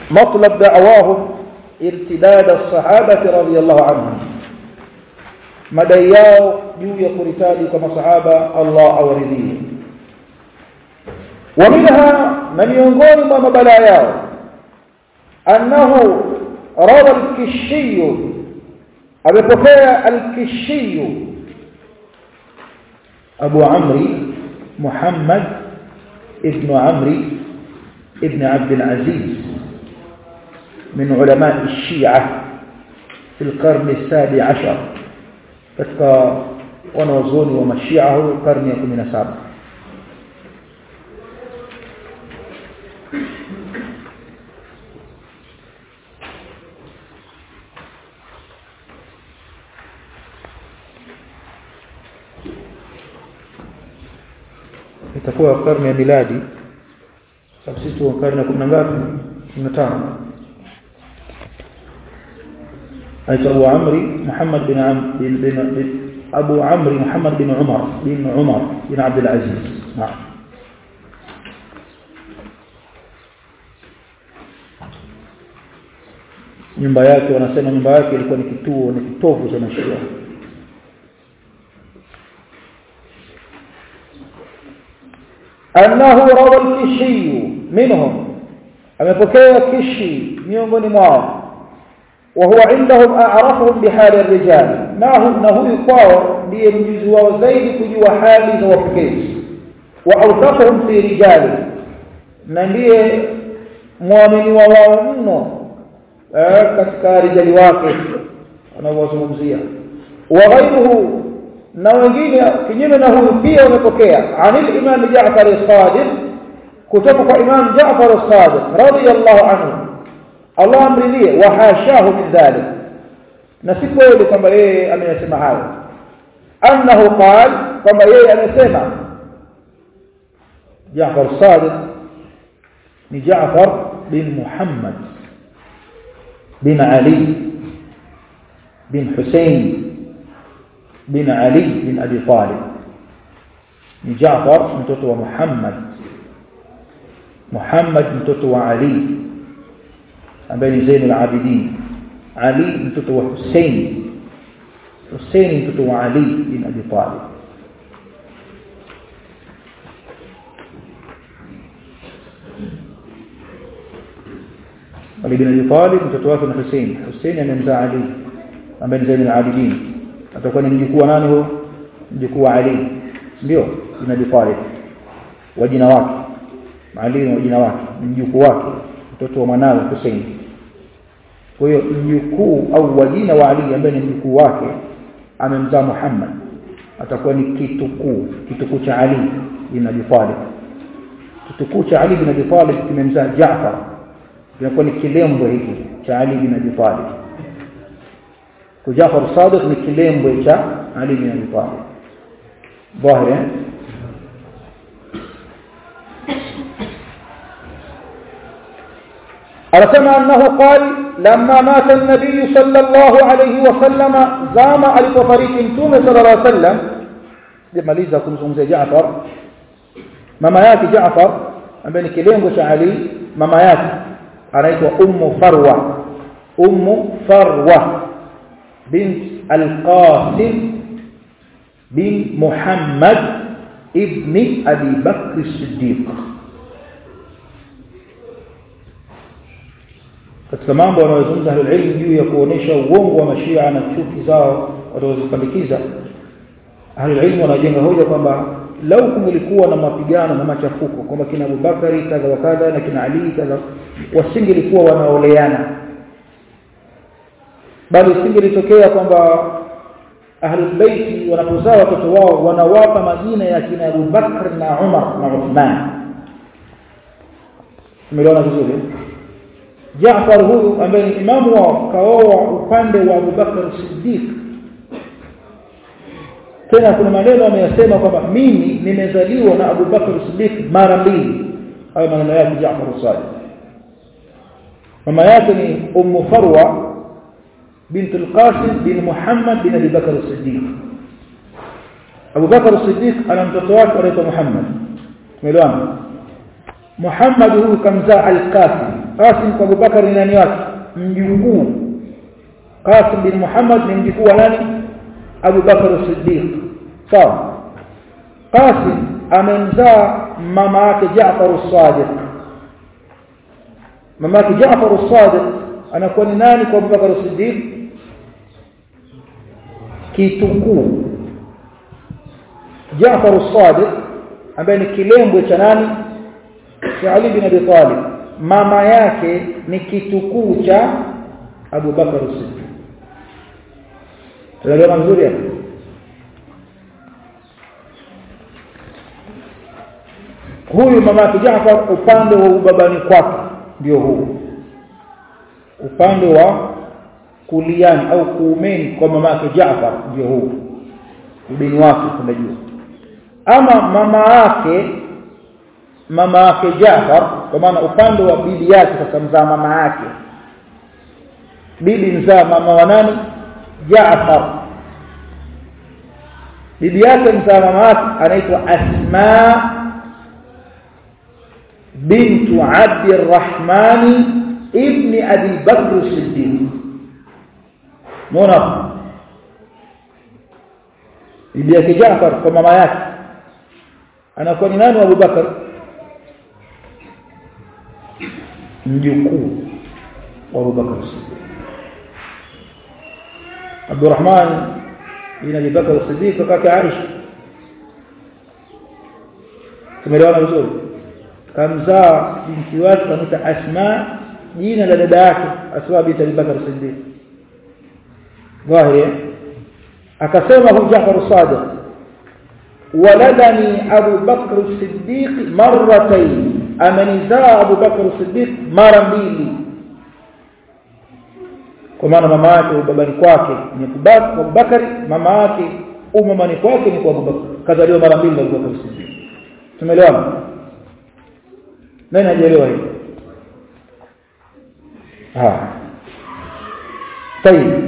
مطلب دعواهم ارتداد الصحابة رضي الله عنهم madai yao juu ya kuritadi kwa masahaba Allah awaridhie wa minha na miongoni mwa mabala yao annahu rawa al-kishi amepokea al-kishi Abu Amri Muhammad ibn Amri ibn Abd al-Aziz من علماء الشيعة في القرن السابع عشر katika wanawazuoni wa mashia huyo karne ya 17 itakuwa karne ya miladi sababu sisi tuko karne ya 10 ngapi 15 أي أبو عمرو محمد بن عم بن, بن, بن أبو عمرو محمد بن عمر بن عمر بن عبد العزيز نعم nyumba yake wanasema nyumba yake ilikuwa ni kituo ni kitovu cha mashia annahu rawa al-kishi minhum amepokea kishi miongoni mwao وهو عندهم أعرفهم بحال الرجال ما هم نهو يقاو ليمجز وزيد كجوا حالي زوفكيس وأوثقهم في رجال ننديه muamini wa wao mno katika rijali wake anaowazungumzia wa ghairuhu na wengine kinyume na huyu pia wamepokea anil imam Jaafar as-Sadiq kutoka kwa imam Jaafar as-Sadiq radiyallahu anhu Allah amridhie wa hashahu min dhalik na si kweli kwamba yeye ameyasema hayo annahu qal kwamba yeye amesema Jaafar Sadiq ni Jaafar bin Muhammad bin Ali bin Hussein bin Ali bin Abi Talib ni Jaafar mtoto wa Muhammad Muhammad mtoto wa Ali ambaye ni Zainul Abidin Ali mtoto wa Hussein Hussein mtoto wa Ali bin Abi Talib Ali bin Abi Talib mtoto wake ni Hussein Hussein amemzaa Ali ambaye ni Zainul Abidin atakuwa ni mjukuu wa nani huyo mjukuu wa Ali ndio bin Abi Talib wa jina wake Ali wa jina wake mjukuu wake mtoto wa mwanawe Hussein kwa hiyo mjukuu au wajina wa Ali ambaye ni mjukuu wake amemzaa Muhammad atakuwa ni kitukuu kitukuu cha Ali bin Abi Talib kitukuu cha Ali bin Abi Talib kimemzaa Jaafar inakuwa ni kilembo hiki cha Ali bin Abi Talib kwa Jaafar Sadiq ni kilembo cha Ali bin Abi Talib dhahiri anasema annahu qal lamma mata an-nabiy sallallahu alayhi wasallam zama alipofariki mtume sallallahu alayhi wasallam jamaliza kumzungumzia Jaafar mama yake Jaafar ambaye ni kilengo cha Ali mama yake anaitwa ummu farwa ummu farwa bint al-qasim bin muhammad ibni abi bakr as-siddiq katika mambo wanayozungumza ahlulilmu juu ya kuonesha uongo wa mashia na chuki zao watazozipandikiza ahlulilmu wanajenga hoja kwamba lau kungelikuwa na mapigano na machafuko kwamba kina Abubakari kadha wa kadha na kina Ali kadha wasingelikuwa wanaoleana bali singelitokea kwamba ahlul baiti wanapozaa watoto wao wanawapa majina ya kina Abubakar na Umar na Uthman tumeelewana vizuri Jaafar huyu ambaye ni imamu wao kaoa upande wa Abubakar Siddiq tena kuna maneno ameyasema kwamba mimi nimezaliwa na Abu Bakar Siddiq mara mbili hayo maneno yake Jaafar Sadiq mama yake ni Ummu Farwa bint al-Qasim bin Muhammad bin Abi Bakar Siddiq Abu Bakar Siddiq ana mtoto wake anaitwa Muhammad tumeelewana Muhammad huyu kamzaa al-Qasim Qasim kwa Abubakar ni nani wake mjukuu Qasim bin Muhammad ni mjukuu wa nani Abu Bakar as-Siddiq sawa Qasim amemzaa mama yake Jaafar as-Sadiq mama yake Jaafar as-Sadiq anakuwa ni nani kwa Abu Bakar as-Siddiq kitukuu Jaafar as-Sadiq ambaye ni kilembwe cha nani cha Ali bin Abi Talib mama yake ni kitukuu cha Abu Bakar as-Siddiq tunaelewa vizuri hapo huyu mama yake Jaafar upande wa ubabani kwake ndio huu upande wa kuliani au kuumeni kwa mama yake Jaafar ndio huu ubini wake kwenda juu ama mama yake mama yake Jaafar kwa maana upande wa bibi yake sasa mzaa mama yake bibi mzaa mama wa nani Jaafar bibi yake mzaa mama yake anaitwa Asma bintu Abd الرحمن ابن ابي بكر الصديق muona bibi yake Jaafar kwa mama yake anakuwa ni nani Abu Bakar mjukuu wa Abu Bakar Siddiq Abdurrahman bin Abi Bakar Siddiq kaka Aisha tumeelewana vizuri kamzaa binti wake kamita Asma jina la dada yake Asma binti Abi Bakar Siddiq ظاهر akasema hu Jaafar Sadiq waladani Abu Bakr Siddiq marratayn amenizaa Abu Bakr Siddiq mara mbili kwa maana mama yake babani kwake ni Abu Bakr mama yake umamani kwake ni kwa Abu Bakr kazaliwa mara mbili Abu Bakr Siddiq tumeelewana nani hajaelewa hiyo ah طيب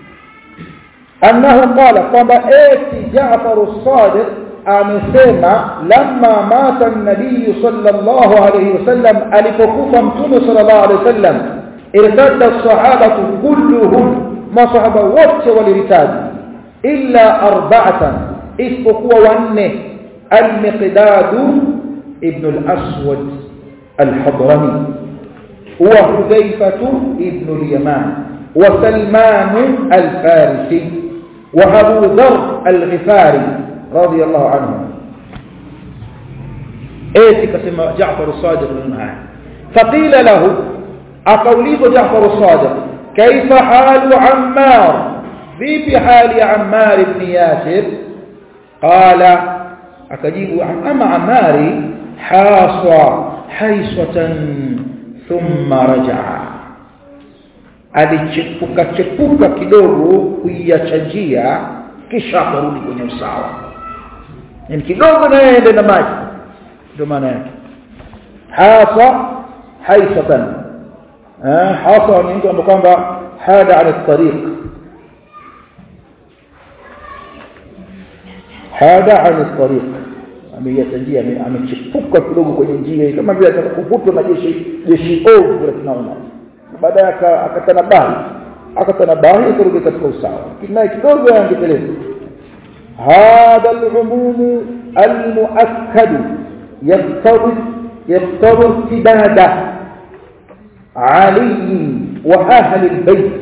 أنه قال قام آتي جعفر الصادق amesema lamma mata an-nabiy sallallahu alayhi wasallam alipokufa mtume sallallahu alayhi wasallam irtadda as-sahabatu kulluhum masahaba wote waliritaji illa arba'atan isipokuwa wanne al-miqdad ibn al-aswad al-hadrami wa hudayfah ibn al-yaman wa salman al-farisi wa abu dharr al-ghifari رضي الله عنه ايتي كما جعفر الصادق منها فقيل له اقوليك جعفر الصادق كيف حال عمار في حال عمار بن ياسر قال akajibu ama amari haswa haiswatan thumma rajaa alichepuka chepuka kidogo kuiacha njia kisha akarudi kwenye usawa yani kidogo na yeye na maji ndio maana yake hasa haisatan eh hasa ni mtu ambaye kwamba hada ala tariq hada ala tariq ameiacha njia amechipuka kidogo kwenye njia kama vile atakuputwa na jeshi jeshi ovu la tunaona baadaye akatanabahi akatanabahi akarudi katika usawa kinaye kidogo angeteleza هذا العموم المؤكد يقتضي يقتضي ارتداد علي واهل البيت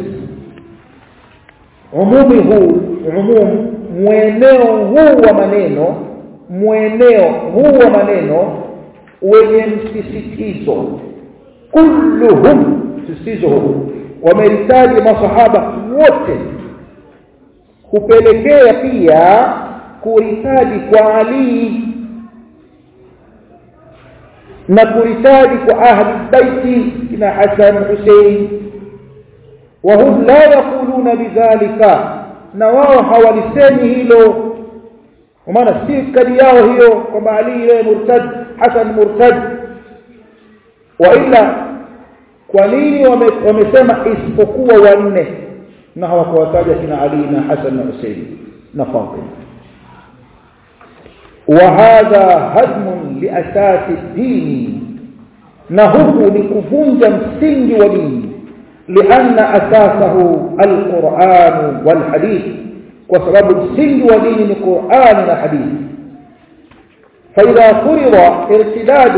عمومه عموم mweneo huu wa maneno mweneo huu wa maneno wenye msisitizo kulluhum msisitizo huu wameritaji masahaba wote kupelekea pia kuritaji kwa Ali na kuritaji kwa ahli baiti kina Hassan Hussein وهم لا يقولون بذلك na wao hawalisemi hilo kwa maana si kadi yao hiyo kwamba Ali yeye murtad Hassan murtad wa ila kwa nini wamesema isipokuwa wanne na hawakuwataja kina Ali na Hassan na Hussein na Fatima وهذا هدم لأساس الدين na huku ni kuvunja msingi wa dini lianna asasahu alquran walhadith kwa sababu msingi wa dini ni Qur'an na hadithi فإذا فرض ارتداد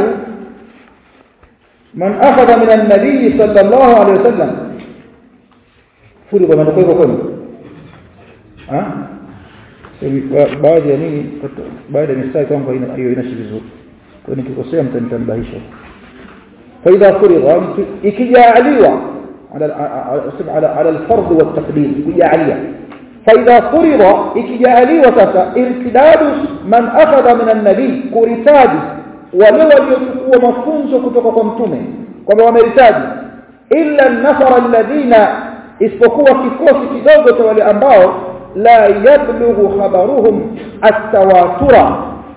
من أخذ من النبي صلى الله عليه وسلم فرض من تقول كم ها baadhi ya nini baada ya mistari kwangu hiyo inashi vizuri kwa nikikosea mtanitambahisha فإذا فرض ikijaliwa على على على الفرض والتقدير ikijaliwa فإذا فرض ikijaliwa sasa irtidadu man akhadha min an-nabi kuritadi wale waliochukua mafunzo kutoka kwa mtume kwamba wameritaji illa an-nafara alladhina isipokuwa kikosi kidogo cha wale ambao la yablughu khabaruhum at-tawatura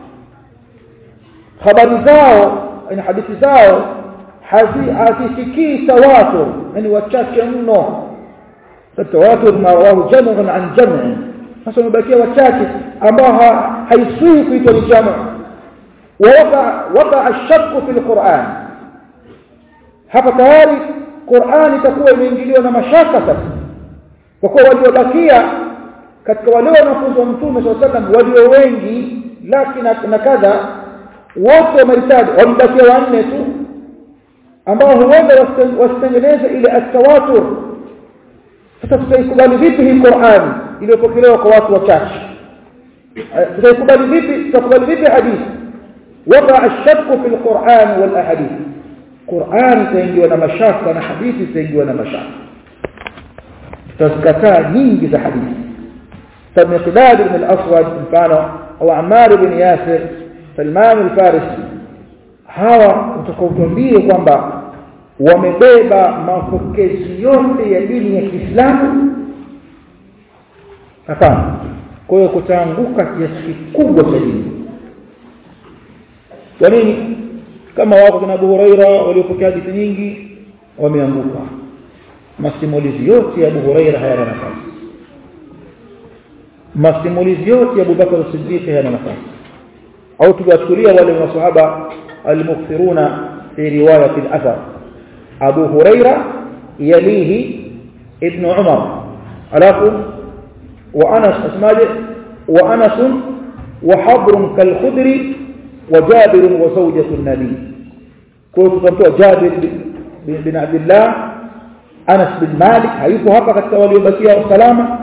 habari zao na hadithi zao hazifikii tawatur yani wachache mno التواتر ما رواه جمع عن جمع sasa umebakia wachache ambao haisui kuitwa ni jamu waka waka ashakku fil Qur'an hapa tayari Qur'an itakuwa imeingiliwa na mashaka sasa kwa kuwa waliobakia katika wale wanafunzi wa Mtume SAW walio wengi lakini na kadha wote wameritaji wamebakia wanne tu ambao huenda wasitengeneze ile at-tawatur sasa tutaikubali vipi hii Qur'an iliyopokelewa kwa watu wachache tutaikubali vipi tutakubali vipi hadithi waka ashakku fil Qur'an wal ahadith Qur'an itaingiwa na mashaka na hadithi itaingiwa na mashaka tutazikataa nyingi za hadithi فمقداد بن الأسود mfano au Ammar ibn Yasir Salman al-Farisi hawa utakaotuambie kwamba wamebeba mapokezi yote ya dini ya Kiislamu hapana kwa hiyo kutaanguka kiasi kikubwa cha dini kwa nini kama wako kina Abu Huraira waliopokea hadithi nyingi wameanguka masimulizi yote ya Abu Huraira hayana nafasi masimulizi yote ya Abu Bakar as-Siddiq hayana nafasi au tukiwachukulia wale maswahaba al-mukthiruna fi riwayat al-athar أبو هريرة يليه ابن عمر alafu وأنس أسماء وأنس وحبر كالخدر وجابر وزوجة النبي كنت تمتوى جابر بن عبد الله أنس بن مالك هيكو هكا katika waliobakia salama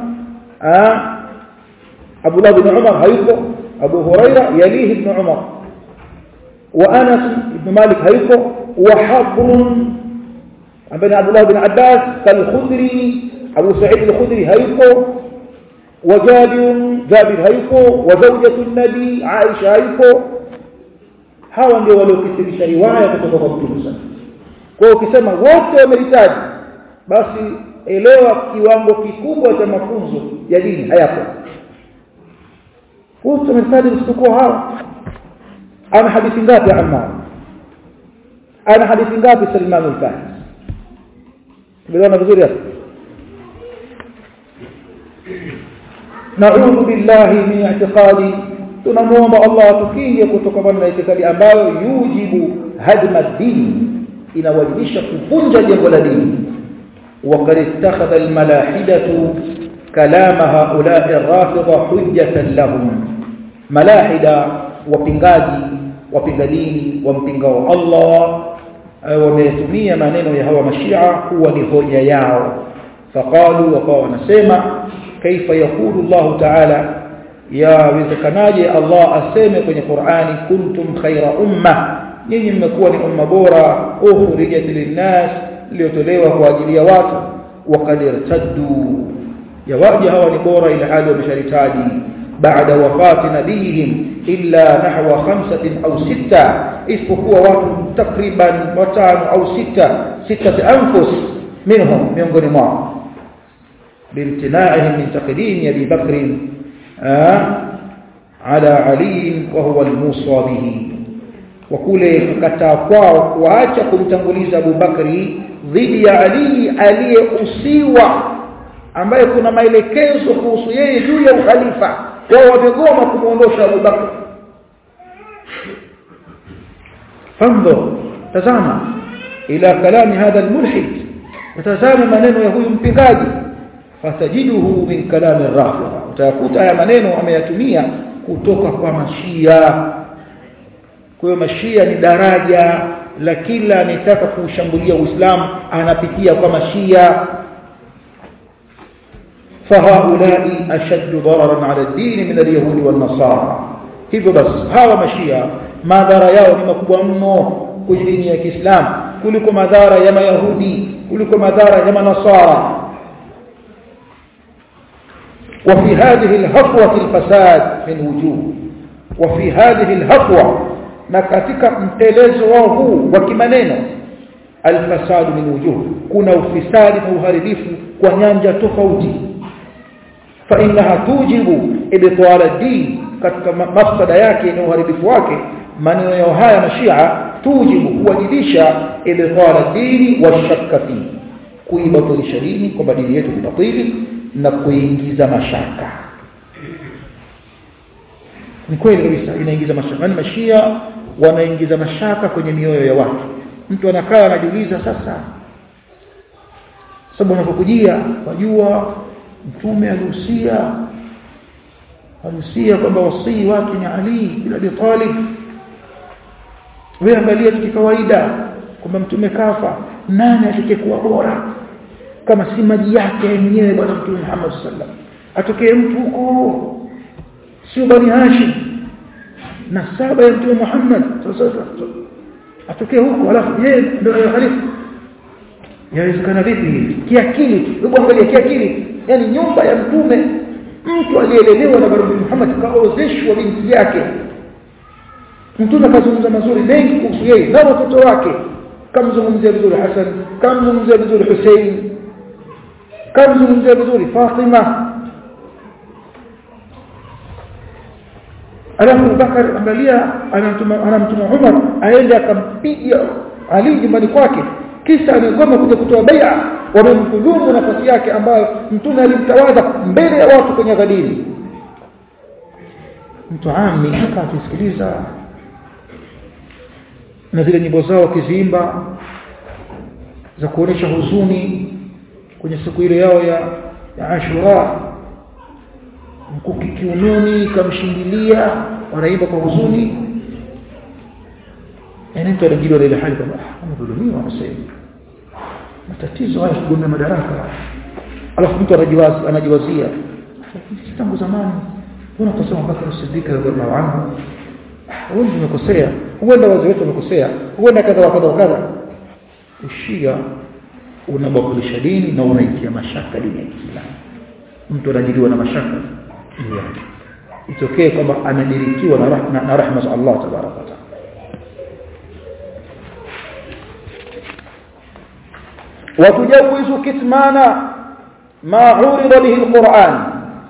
أبو الله بن عمر هيكو أبو هريرة يليه ابن عمر وأنس بن مالك هيكو وحبر بن عبد الله بن عباس كالخدري أبو سعيد الخدري هيكو وجابر جابر هيكو وزوجة النبي عائشة هيكو hawa ndio waliokithirisha riwaya kutoka kwa Mtume sana. Kwa hiyo ukisema wote wameritaji basi elewa kiwango kikubwa cha mafunzo ya dini hayapo. Wote wameritaji isipokuwa hawa. Ana hadithi ngapi Ammar? Ana hadithi ngapi Salman al-Farisi? Tumeona vizuri hapo. Na'udhu billahi min i'tiqadi tunamuomba Allah atukinge kutokana na itikadi ambayo yujibu hadma dini inawajibisha kuvunja jengo la dini وقد اتخذ الملاحدة كلام هؤلاء الرافضة حجة لهم ملاحدة وبنغادي وبنغدين ومبنغو الله wametumia maneno ya hawa mashia kuwa ni hoja yao faqalu wakawa wanasema kaifa yakulu Allah ta'ala yawezekanaje Allah aseme kwenye Qur'ani kuntum khaira umma nyinyi mmekuwa ni umma bora ukhrijat linnas iliyotolewa kwa ajili ya watu waqad irtaddu yawaje hawa ni bora ila hali wamesharitaji baada wafati nabihim illa nahwa khamsatin au sita isipokuwa watu takriban watano au sita sita anfus minhum miongoni mwao بامتناعهم من تقديم ابي بكر على علي وهو الموصى به وكله kukataa kwao kuacha kumtanguliza Abu Bakri dhidi ya Ali aliyeusiwa ambaye kuna maelekezo kuhusu yeye juu ya ukhalifa wao wamegoma kumuondosha Abu Bakr fando tazama ila kalami hadha almulhid utazame maneno ya huyu mpingaji fatajiduhu min kalami rafidha utayakuta haya maneno ameyatumia kutoka kwa mashia kwa hiyo mashia ni daraja la kila anitaka kuushambulia uislamu anapitia kwa mashia فهؤلاء أشد ضررا على الدين من اليهود والنصارى hivyo basi hawa mashia madhara yao ni makubwa mno kwenye dini ya Kiislamu kuliko madhara ya mayahudi kuliko madhara ya manasara وفي هذه الهفوة الفساد من وجوه وفي هذه الهفوة na katika mtelezo wao huu wa kimaneno alfasad min wujuh kuna ufisadi na uharibifu kwa nyanja tofauti fa innaha tujibu ibtal ad-din katika mafsada yake na uharibifu wake maneno yao haya mashia tujibu kuwajibisha ibtal ad-din wa shakka fi kuibatilisha dini kwamba dini yetu ni batili na kuingiza mashaka ni kweli kabisa inaingiza mashaka yani mashia wanaingiza mashaka kwenye mioyo ya watu mtu anakaa anajiuliza sasa sababu unapokujia wajua mtume alihusia alihusia kwamba wasii wake ni Ali bin Abi Talib wewe angalia kikawaida kwamba mtume kafa nani atakayekuwa bora kama si maji yake mwenyewe bwana mtume Muhammad sallam atokee mtu huko sio bani Hashim na saba ya mtume Muhammad sasa atokee huko alafu yeye ndio khalifa yawezekana vipi kiakili hebu angalia kiakili yani nyumba ya mtume mtu aliyelelewa na bwana Muhammad kaozeshwa binti yake mtume akazungumza mazuri mengi kuhusu yeye na watoto wake kamzungumzia vizuri Hassan kamzungumzia vizuri Hussein kamzungumzia vizuri Fatima alafu Bakar angalia anamtuma anamtuma Umar aende akampiga Ali nyumbani kwake kisha amegoma kuja kutoa bai'a wamemdhulumu nafasi yake ambayo mtume alimtawadha mbele ya watu kwenye ghadiri mtu ami akasikiliza na zile nyimbo zao kiziimba za kuonesha huzuni kwenye siku ile yao ya, ya Ashura mkuki kiunoni kamshindilia wanaimba kwa huzuni yani mtu anajiliwa ile hali kwamba amedhulumiwa anasema matatizo haya kugombea madaraka alafu mtu anajiwazi anajiwazia tangu zamani kuna kusema Bakar Siddiq radhiallahu anhu wengi wamekosea huenda wazee wetu wamekosea huenda kadha wa kadha wa kadha ushia unabadilisha dini na unaitia mashaka dini ya Kiislamu mtu anajiliwa na mashaka juu yake itokee kwamba anadirikiwa na rahma na rahma za Allah tabaraka wa taala وتجوز كتمان ما عورض به القرآن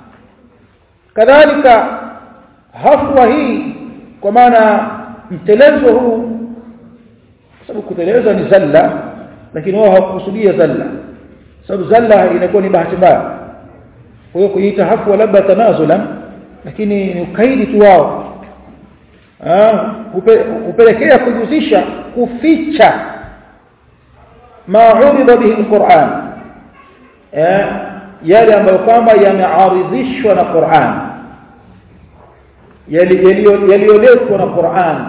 كذلك هفوة هي كمانا mtelezo huu sababu kuteleza ni zalla lakini wao hawakusudia zalla sababu zalla inakuwa ni bahati mbaya kwa hiyo kuita hafwa labda tanazulan lakini ni ukaidi tu wao hupelekea kujuzisha kuficha ma urida bihi alquran yale ambayo kwamba yamearidhishwa na Qur'an yaliyoletwa na Qur'an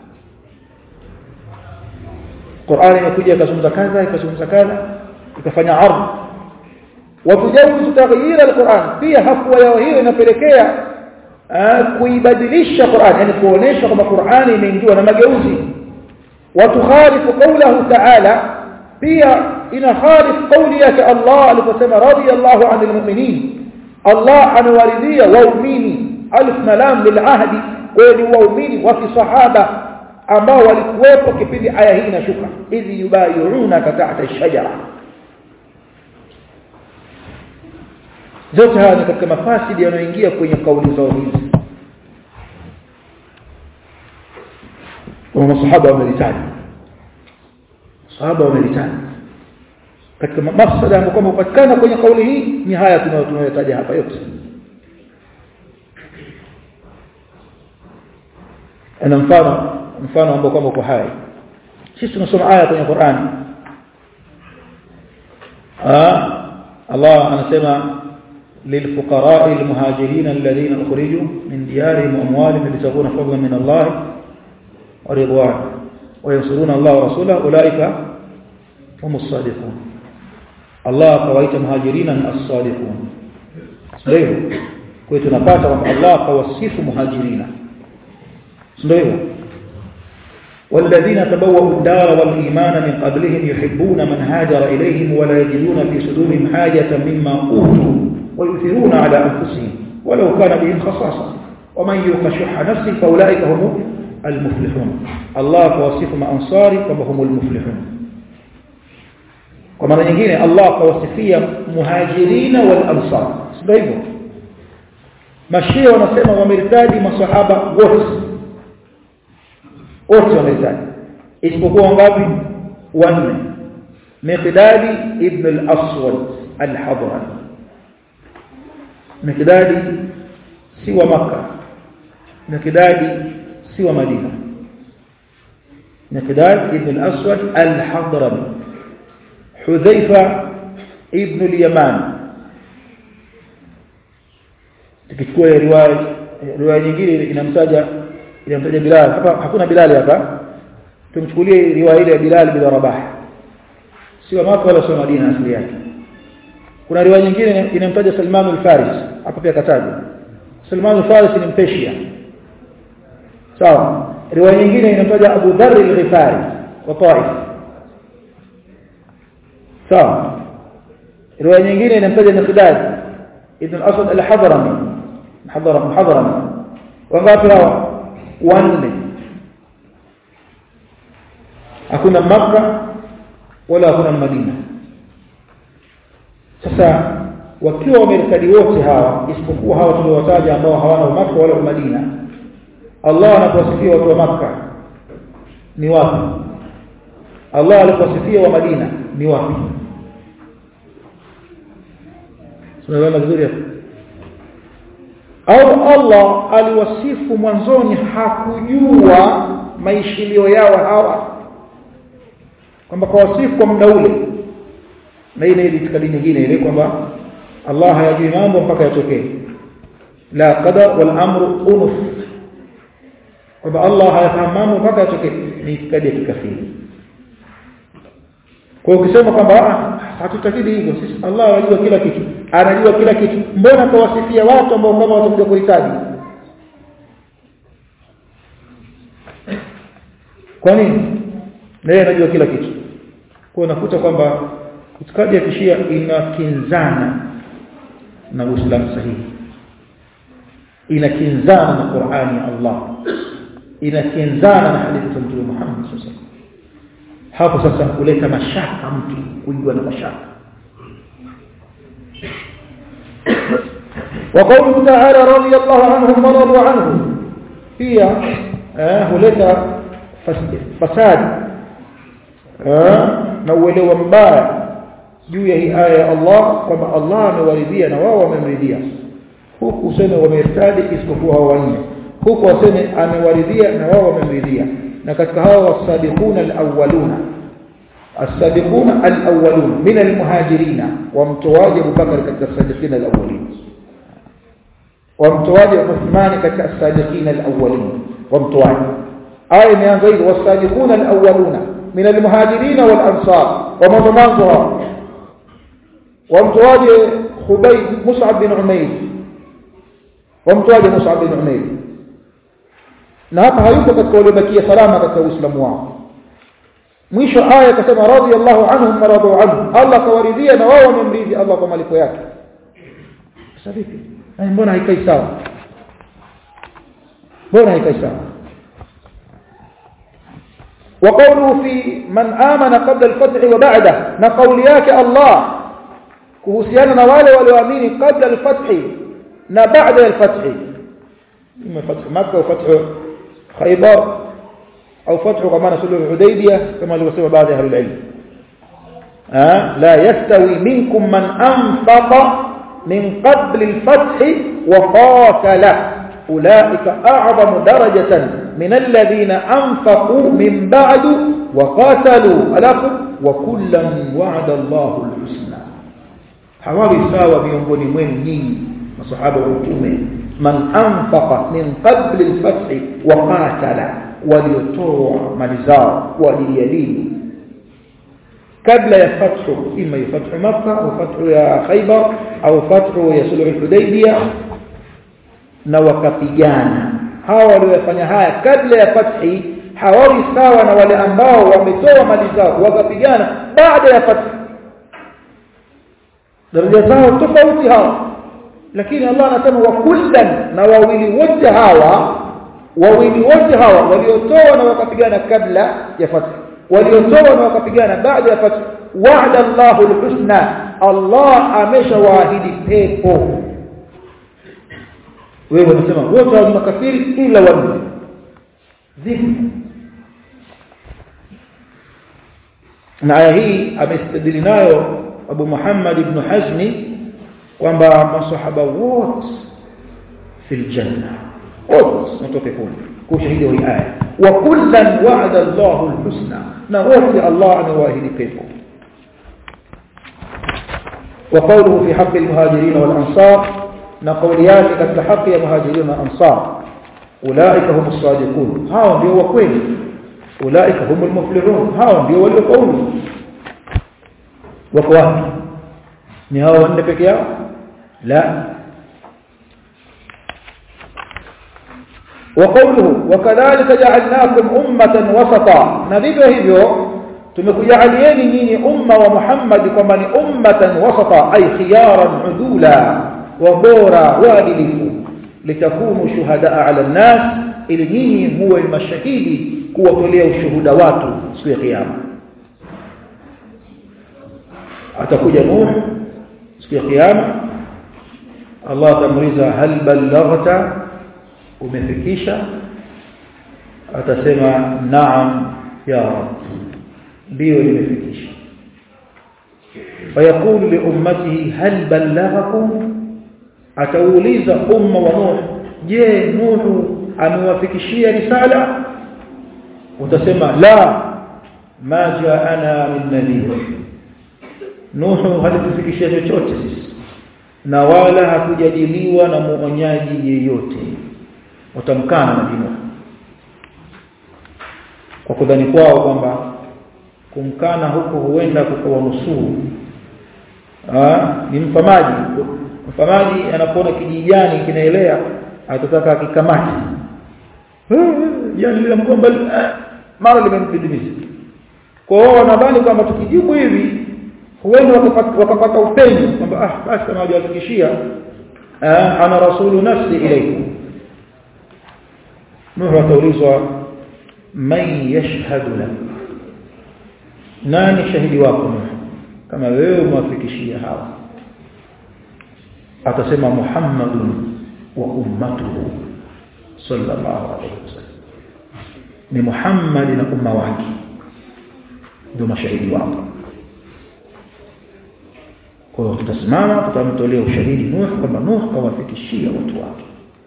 Qur'an imekuja ikazungumza kadha ikazungumza kadha ikafanya ardh watujawizu taghyir alquran pia hafwa yao hiyo inapelekea kuibadilisha Qur'an yani kuonesha kwamba Qur'an imeingiwa na mageuzi watukhalifu qawlahu ta'ala pia ina khalif qawli yake Allah aliposema radiyallahu 'anil mu'minin Allah anawaridhia waumini alif na lam lil ahdi kweli waumini wa kisahaba ambao walikuwepo kipindi aya hii inashuka idhi yubayuna tahta ash-shajara zote haya ni katika mafasidi yanayoingia kwenye kauli zao hizi wa masahaba wamelitaja sahaba wamelitaja katika mafsada ambayo kwamba hupatikana kwenye kauli hii ni haya tunayotaja hapa yote ana mfano mfano ambao kwamba uko hai sisi tunasoma aya kwenye Qur'an Allah anasema للفقراء المهاجرين الذين أخرجوا من ديارهم وأموالهم يبتغون فضلا من الله ورضوان وينصرون الله ورسوله أولئك هم الصادقون الله قويت مهاجرين الصادقون ndio kwa hiyo tunapata kwamba Allah kawasifu muhajirina ndio والذين تبوأوا الدار والإيمان من قبلهم يحبون من هاجر إليهم ولا يجدون في صدورهم حاجة مما أوتوا ويؤثرون على أنفسهم ولو كان بهم خصاصة ومن يوق شح نفسه فأولئك هم المفلحون الله كوصف أنصاري كما هم المفلحون kwa mara nyingine Allah kawasifia muhajirina wal ansar sio hivyo mashia wanasema wamertadi masahaba wote wote wamertadi isipokuwa ngapi wanne miqdadi ibn al-aswad al-hadrami miqdadi si wa makkah miqdadi si wa madina miqdad ibn al-aswad al-hadrami حذيفة ابن اليمان tukichukua riwaya riwaya nyingine inamtaja inamtaja Bilal hapa hakuna Bilal hapa tumchukulie riwaya ile ya Bilal bin Rabah sio Maka wala sio Madina asili yake kuna riwaya nyingine inamtaja Salman al-Faris hapa pia kataja Salman al-Faris ni Mpeshia sawa riwaya nyingine inamtaja Abu Dharr al-Ghifari wa Taif sawa riwaya nyingine inamtaja Miqdad ibn al-Asad al-Hadrami Hadrami Hadrami wangapi hawa wanne hakuna Makka wala hakuna Madina sasa wakiwa wamerikadi wote hawa isipokuwa hawa tuliowataja ambao hawana Makka wala Madina Allah anapowasifia watu wa Makka ni wapi Allah alipowasifia wa Madina ni wapi tunaelewana vizuri hapo au Allah aliwasifu mwanzoni hakujua maishilio yao hawa kwamba kwa wasifu kwa muda ule na ile ile itikadi nyingine ile kwamba Allah hayajui mambo mpaka yatokee la qadar wal amru unuf kwamba Allah hayafahamu mambo mpaka yatokee ni itikadi ya kikafiri kwa ukisema kwamba hatutakidi hivyo sisi Allah anajua kila kitu anajua kila kitu mbona kawasifia watu ambao kama watakuja kuhitaji kwa nini naye anajua kila kitu kwa unakuta kwamba itikadi ya kishia inakinzana na Uislamu sahihi inakinzana na Qur'ani ya Allah inakinzana na hadithi za Mtume Muhammad sallallahu alaihi wasallam hapo sasa kuleta mashaka mtu kujua na mashaka وقوله تعالى رضي الله عنهم ورضوا عنه هي huleta fasad na uelewa mbaya juu ya hii aya ya Allah kwamba Allah amewaridhia na wao wamemridhia huku useme wamertadi isipokuwa hao wanne huku waseme amewaridhia na wao wamemridhia na katika hao wasabiquna alawwaluna السابقون الأولون من المهاجرين وامتواج أبو بكر كالسابقين الأولين وامتواج عثمان كالسابقين الأولين وامتواج آية من غير والسابقون الأولون من المهاجرين والأنصار ومضمانها وامتواج خبيب مصعب بن عمير وامتواج مصعب بن عمير na hapa hayuko katika waliobakia salama katika uislamu wao mwisho aya akasema radiyallahu anhum wa radu anhu Allah kawaridhia na wao wamemridhi Allah kwa malipo yake sasa vipi mbona haikai sawa mbona haikai sawa وقوله في من آمن قبل الفتح وبعده na kauli yake Allah kuhusiana na wale walioamini kabla al-fath na baada al-fath ima fath Makkah au fath Khaybar au fath kwa maana suluhu Hudaybiyah kama alivyosema baadhi ya ahlul ilm la yastawi minkum man anfaqa min qabl al-fath wa qatala أولئك أعظم درجة من الذين أنفقوا من بعد وقاتلوا ألاكم وكلا وعد الله الحسنى hawawi sawa miongoni mwenu nyinyi masahaba wa mtume man anfaqa min qabli al-fath wa qatala waliotoa mali zao kwa ajili ya dini kabla ya fathu ima ya fathu makkah au fathu ya khaybar au fathu ya sulh al-hudaybiyah na wakapigana hawa waliofanya haya kabla ya fathi hawawi sawa na wale ambao wametoa mali zao wakapigana baada ya fathi daraja zao tofauti hawa lakini Allah anasema wa kullan na wawili wote hawa wawili wote hawa waliotoa na wakapigana kabla ya fath waliotoa na wakapigana baada ya fath wa'ada Allahu al-husna Allah ameshawaahidi pepo wewe unasema wote wa makafiri ila wanne vipi na aya hii amestadili nayo Abu Muhammad ibn Hazmi kwamba masahaba wote fil janna wote mtoke peponi kushahidi hii aya wa kullan wa'ada Allahu al-husna na wote Allah amewaahidi pepo وقوله في حق المهاجرين والأنصار نقوليات katika haki ya muhajirin na ansar ulaika hum as-sadiqun hao ndio wa kweli ulaika hum al-muflihun hao ndio waliofaulu wako wapi ni hao wanne peke yao la وقوله وكذلك جعلناكم أمة وسطا نذيب hivyo tumekujalieni nyinyi umma wa Muhammad kwamba ni ummatan wasata ay khiyaran udula wa bora waadilifu litakunu shuhadaa ala nas ili nyinyi muwe mashahidi kuwatolea ushuhuda watu siku ya kiyama atakuja Nuh siku ya kiyama Allah atamuuliza hal ballaghta umefikisha atasema naam ya rab ndio nimefikisha fayaqulu li ummatihi hal ballaghakum atauliza umma wa nuh je nuhu amewafikishia risala utasema la ma jaana min nadhir nuhu halitufikishia chochote sisi na wala hakujadiliwa na muonyaji yeyote watamkana na dini kwa kudhani kwao kwamba kumkana huko huenda kukawanusuru ni mfamaji mfamaji anapoona kijijani kinaelea atataka akikamati jani lile mgomba mara limemdidimiza kwa hiyo wanadhani kwamba tukijibu hivi huenda wakapata upenyo kwamba ah basi kama hajawafikishia ana rasulu nafsi ilaykum Nuhu ataulizwa man yashhadu lak nani shahidi wako Nuhu kama wewe umwafikishia hawa atasema Muhammadun wa ummatuhu sallallahu alayhi wasallam ni Muhammad na umma wake ndio mashahidi wako kwa hiyo tutasimama tutamtolea ushahidi Nuh kwamba Nuh kawafikishia watu wake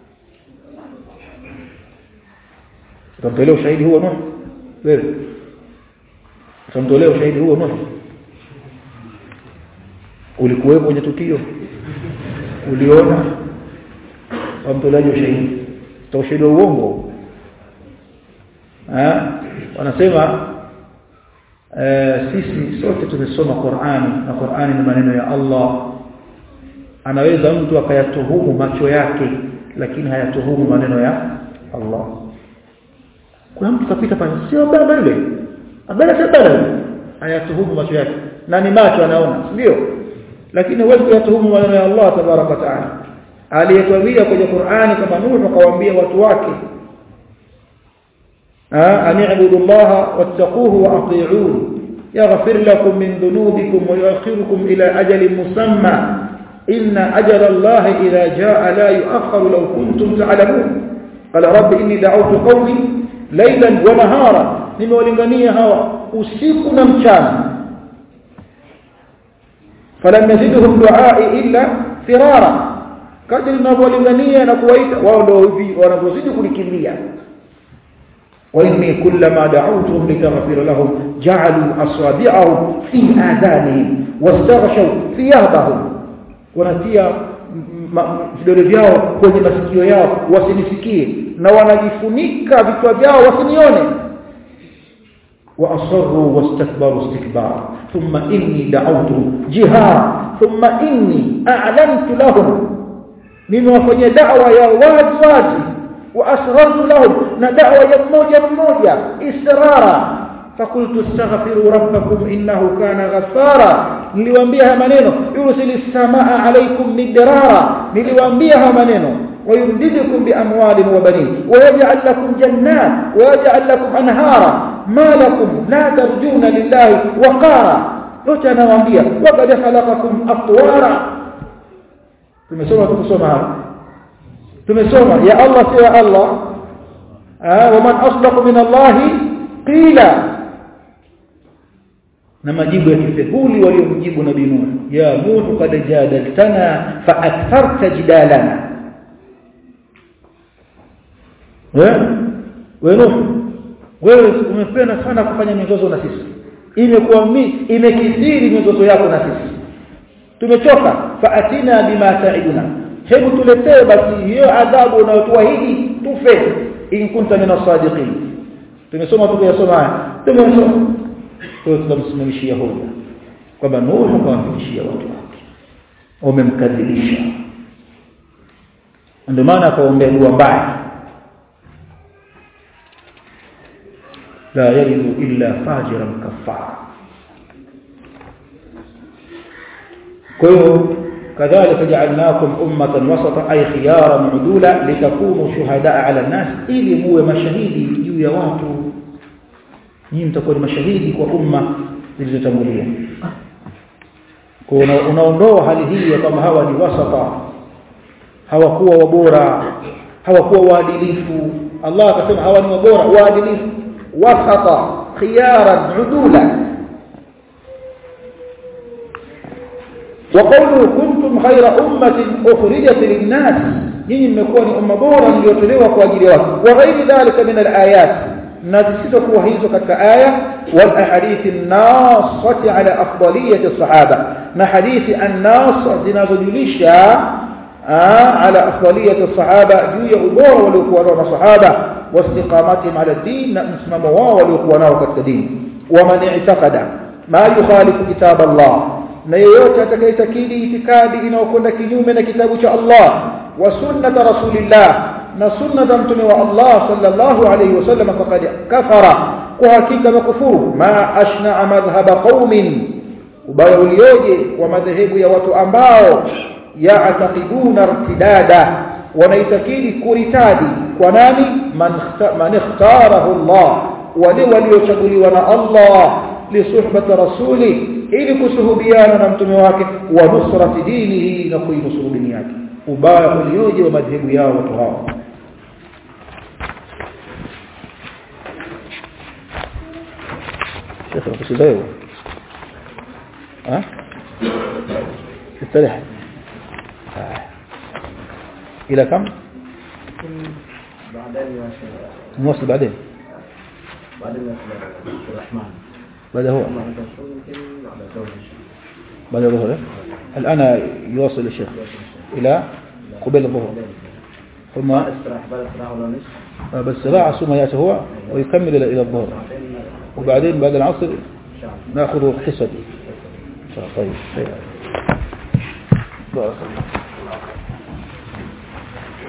tutamtolea ushahidi huo Nuh wewe tutamtolea ushahidi huo Nuh ulikuwepo kwenye tukio uliona wamtolaji ushahidi ushahidi wa uongo eh wanasema eh, sisi sote tumesoma Qur'ani na Qur'ani ni maneno ya Allah anaweza mtu akayatuhumu macho yake lakini hayatuhumu maneno ya Allah kuna mtu kapita pale sio baba yule abana sio baba hayatuhumu macho yake na ni macho anaona ndio lakini huwezi kuyatuhumu maneno ya Allah tabaraka wa taala aliyetwambia kwenye Qur'ani kama Nuhu akawaambia watu wake أن اعبدوا الله واتقوه وأطيعوه يغفر لكم من ذنوبكم ويؤخركم إلى أجل مسمى إن أجل الله إذا جاء لا يؤخر لو كنتم تعلمون قال رب إني دعوت قومي ليلا ونهارا nimewalingania hawa usiku na mchana falam yazidhum duai illa firara kadri ninavyolingania na kuwaita wao ndio hivi wanavyozidi kulikimbia وإني كلما دعوتهم لتغفر لهم جعلوا أصابعهم في آذانهم واستغشوا ثيابهم wanatia vidole vyao kwenye masikio yao wasinisikie na wanajifunika vichwa vyao wasinione واصروا واستكبروا استكبارا ثم اني دعوتهم جهارا ثم اني اعلنت لهم nimewafanyia da'wa ya wazi wazi wa asrartu lahum na da'wa ya mmoja mmoja israra fakultu astaghfiru rabbakum innahu kana ghaffara niliwaambia haya maneno yursilis samaa alaykum midrara niliwaambia haya maneno ويمددكم بأموال وبنين ويجعل لكم جنات ويجعل لكم أنهارا ما لكم لا ترجون لله وقارا yote anawaambia waqad khalaqakum atwara tumesoma tumesoma hapa tumesoma ya Allah si ya Allah wa man asdaqu min Allah qila na majibu ya kifehuli waliomjibu nabii Nuh ya Nuh qad jadaltana fa aktharta jidalana wewe wewe umependa sana kufanya mizozo na sisi imekuwa imekithiri mizozo yako na sisi tumechoka faatina bima ta'iduna hebu tuletee basi hiyo adhabu unayotuahidi tufe in kunta min as-sadiqin tumesoma tukiyasoma haya tumesoma kwa tunamsimamishia hoja kwamba Nuhu kawafikishia watu wake wamemkadhibisha ndio maana akaombea dua mbaya لا يلد إلا فاجرا كفارا كيو كذلك جعلناكم أمة وسطا أي خيارا عدولا لتكونوا شهداء على الناس ili muwe mashahidi juu ya watu nyinyi mtakuwa mashahidi kwa umma zilizotangulia kwa unaondoa hali hii ya kama hawa ni wasata hawakuwa wabora hawakuwa waadilifu Allah akasema hawa ni wabora waadilifu وسطا خيارا عدولا وقوله كنتم خير أمة أخرجت للناس nyinyi mmekuwa ni umma bora mliotolewa kwa ajili ya watu wa ghairi dhalika min alayat na zisizokuwa hizo katika aya wal ahadithi an-nasati ala afdaliyati as-sahaba na hadithi an-nas zinazojulisha ala afdaliyati as-sahaba juu ya ubora waliokuwa nao masahaba واستقامتهم على الدين نسمم واو waliokuwa nao katika dini waman i'taqada ma yukhalifu kitab Allah na yeyote atakayetakidi itikadi inayokwenda kinyume na kitabu cha Allah wa sunnata rasulillah na sunnata mtume wa Allah sallallahu alayhi wasallam faqad kafara kwa hakika makufuru ma ashna madhhab qaumin ubaya ulioje wa madhehebu ya watu ambao ya'taqiduna irtidada wanaitakidi kuritadi kwa nani man ikhtarahu Allah wale waliochaguliwa na Allah lisuhbati rasuli ili kusuhubiana na mtume wake wa nusrati dinihi na kuinusuru dini yake ubaya ulioje wa madhehebu yao watu hao شيخ القصيدة ها استريح إلى كم بعدين يا شيخ نوصل بعدين بعدين يا شيخ الرحمن بعد هو ما تكون يمكن بعد زوج الشيخ بعد الظهر إيه؟ الآن يواصل الشيخ إلى قبيل الظهر ثم ما استراح بعد استراح ولا نصف بس راعى ثم يأتي هو ويكمل إلى إلى الظهر بعدين وبعدين بعد العصر ان شاء الله ناخذ حصتي إن شاء الله طيب طيب بارك الله